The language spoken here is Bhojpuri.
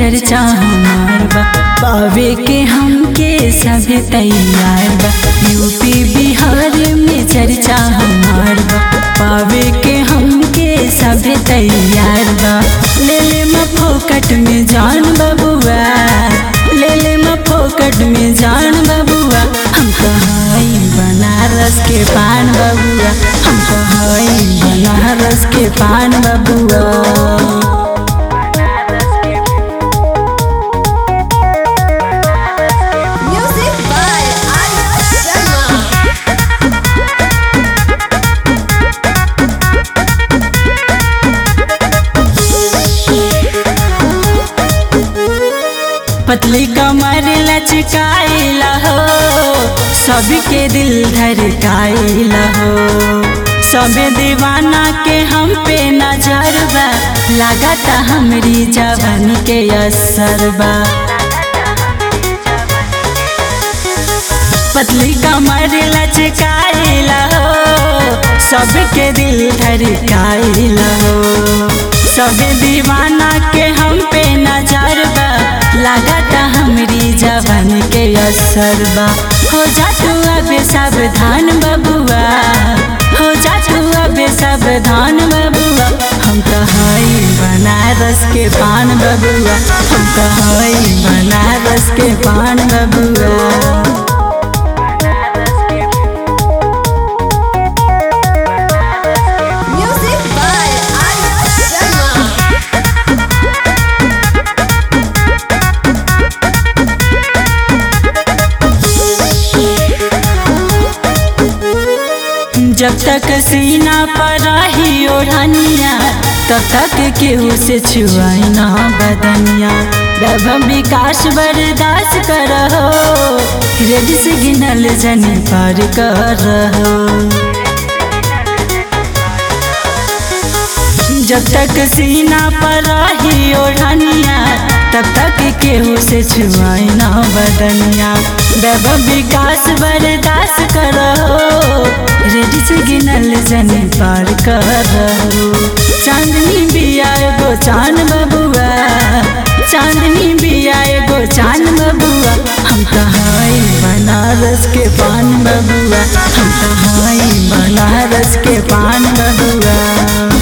चर्चा हमार बा पावे के हमके सब तैयार बा यूपी बिहार में चर्चा हमार बा पावे के हमके सब तैयार बा ले ले म फोकट में जान बबुआ ले ले म फोकट में जान बबुआ हम कहाई बनारस के पान बबुआ हम कहाई बनारस के पान बबुआ Music by Arya Sharma. पतली कमर लचकाइला हो सबके दिल धड़काइला हो सबे दीवाना के हम पे नजर बा लागता हमरी जवानी के असर बा पतली कमर लचकाइला हो सबके दिल धड़काइला हो सबे दीवाना के हम पे नजर बा लागता हमरी जवान के असर बा हो जा तू अब सावधान बबुआ हो जा तू अब सावधान बबुआ हम तो हई बनारस के पान बबुआ हम तो हई बनारस के पान बबुआ Music by Arya Sharma. जब तक सीना पर रही ओढ़निया तब तक केहू से छुआई ना बदनिया वैभव विकास बर्दाश्त करहो रेड सिग्नल जनी पार करहो जब तक सीना पर रही ओढ़निया तब तक केहू से छुआई ना बदनिया वैभव विकास बर्दाश्त करो रेड सिग्नल जनी पार करो चांदनी बिया एगो चांद बबुआ चांदनी बिया एगो चांद बबुआ हम कहाई बनारस के पान बबुआ हम कहाई बनारस के पान बबुआ